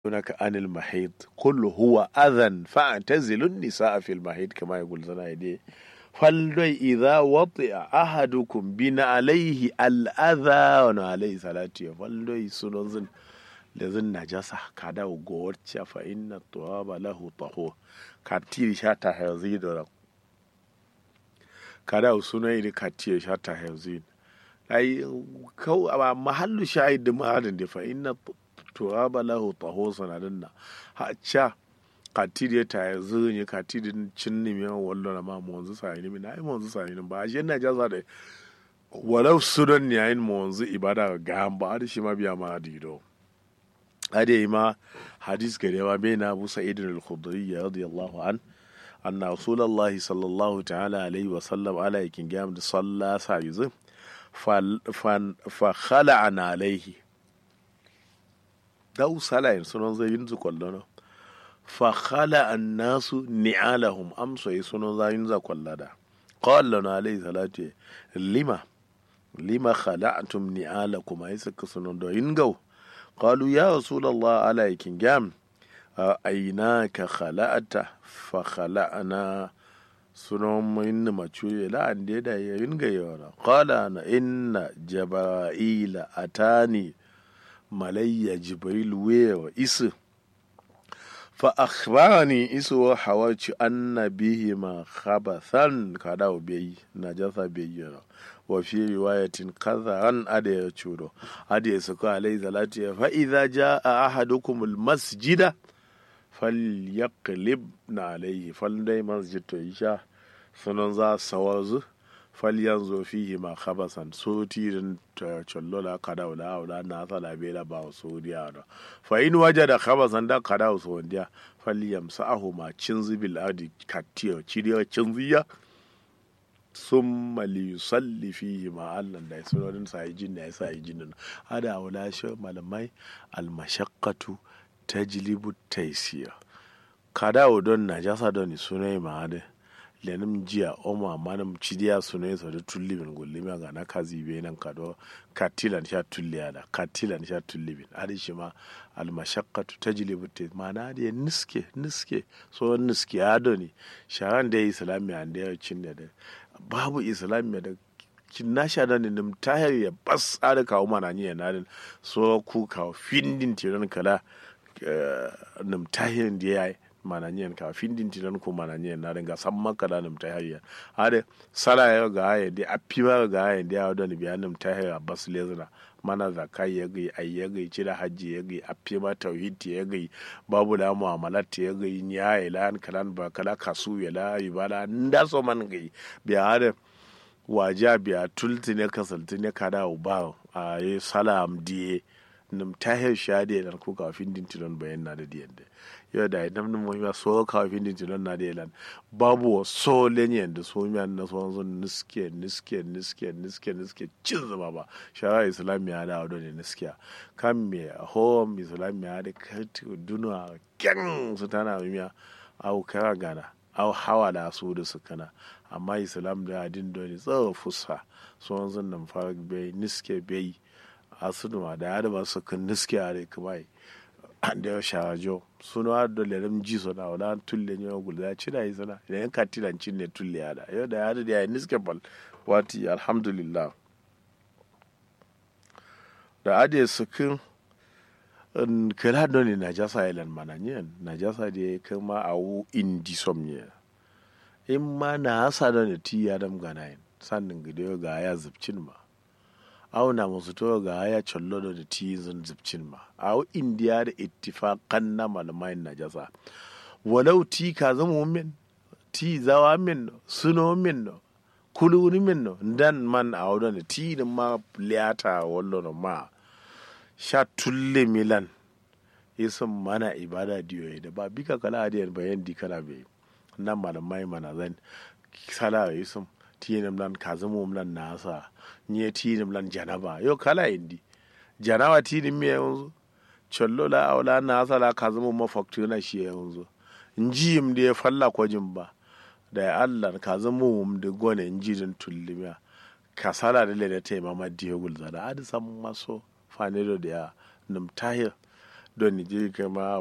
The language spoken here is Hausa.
هناك عن المحيط قل هو أذى فاعتزلوا النساء في المحيط كما يقول زنايدي فلدي إذا وطئ أحدكم بنا عليه الأذى عليه صلاة فلدي سنزن لذن نجاسة كدا وغورتش فإن التراب له طهور كتير شاتا هزيد كدا وسنين كتير شاتا هزيد أي كو محل شاهد ما هذا فإن turaba lahu taho sanadin na ha cha katiri ta ya zunyi katiri cin nimi yan wallo na ma monzu sa ni na ai monzu sa ni ba shi na jaza da walau sudan ne yayin monzu ibada ga ba da shi ma biya ma dido ade ma hadis gare ma bai na Abu Sa'id al-Khudri radiyallahu an anna rasulullahi sallallahu ta'ala alaihi wa sallam ala yakin gam da salla sa yuzu fa fa khala'ana alaihi daw salayin sunan zai yin kwallo fa khala annasu ni'alahum amso yi sunan zai yin kwallada qala na alayhi salatu lima lima khala'tum ni'alakum ay suka sunan do yin gaw qalu ya rasulullah ala yakin gam aynaka khala'ata fa khala'na sunan min macuye la ande da yin gayora qala na inna jabra'ila atani malayya jibril wewa isu fa akhbarani isu wa hawaci anna bihi ma khabathan kada bai najasa bai yana wa fi riwayatin kadharan ada ya curo ada ya suka alai salatu fa idza jaa ahadukum al masjida falyaqlib na alaihi fal dai masjid to isha sunan za sawazu falyanzo fihi ma khabasan so tirin ta chollola kada wala wala na sala bela ba so diya da fa in wajada khabasan da kada so diya falyamsahu ma cinzi bil ardi katiyo ciriyo cinziya summa li yusalli fihi ma allan da sunan sa yi jin da ya sa yi jin hada wala shi malamai al mashaqqatu tajlibu taysir kada don najasa don sunai ma hada lenim jiya oma manam cidiya sune so da tullibin gullimi ga na kazi be nan kado katilan sha tulliya da katilan sha tullibin adi shi ma al mashaqqatu tajlibu ta mana da niske niske so niske ado ne sharan da islami an da cin da babu islami da kin na sha da nim tahir ya bas ada kawo mana ni ya nadin so ku kawo findin tiran kala nim tahir da yayi mananyen ka findin tinan ko mananyen na ringa san maka da nim tahiriya ade sala ya ga haye de apiwa ga haye de awdo ni biya nim tahiriya bas lezna mana zakai ya gai ai ya gai cira hajji ya gai apima tauhid ya gai babu da mu'amalat ya gai nya ya lan kalan ba kala kasu ya la ibada nda so man gai biya ade waja biya tulti ne kasalti ne kada uba a yi salam diye nim tahir shade dan ko ka findin tinan bayan na da diyan yau da idan mun mun ya so ka fin din tinon na delan babu so lenyen da so mi na so zon niske niske niske niske niske cin zama ba shara islamiya da wado ne niskiya kan me home islamiya da karti duna kyan su tana miya au kara gana au hawa da su da su kana amma islam da adin doni tsawo fusa so zon nan fara bai niske bai asuduma da ya da ba su kan niske a rai kuma da sharajo suno har da lerem ji so na wala tulle ne gul da ci da izana idan ka tilan cin ne tulle ya da yau da ya da ya niske bal wati alhamdulillah da ade sukin kala don ne najasa ilan mananyen najasa da ya kama a wu indisomnia in ma na hasa da ne ti ya dam ganayin sannin gido ga ya zubcin ma auna musu to ga ya collo da ti zun zubcin ma a indiya da ittifaqan na malamai najasa walau ti ka zama min ti zawa min suno min no kuluni min no dan man a wadon ti din ma liyata wallo ma sha tulle milan isin mana ibada diyoyi da ba bika kala adiyar bayan di kala bai nan malamai mana zan sala isin tinim lan kazumum lan nasa nye tinim lan janaba yo kala indi janaba tinim mi yanzu chollo la awla nasa la kazumum ma faktu na shi yanzu njiyim da ya falla kwajin ba da ya allah kazumum da gone njidin tullimiya kasala da lene te mama diyo gulza da adi sam maso fanero da ya num tahir don ni je kama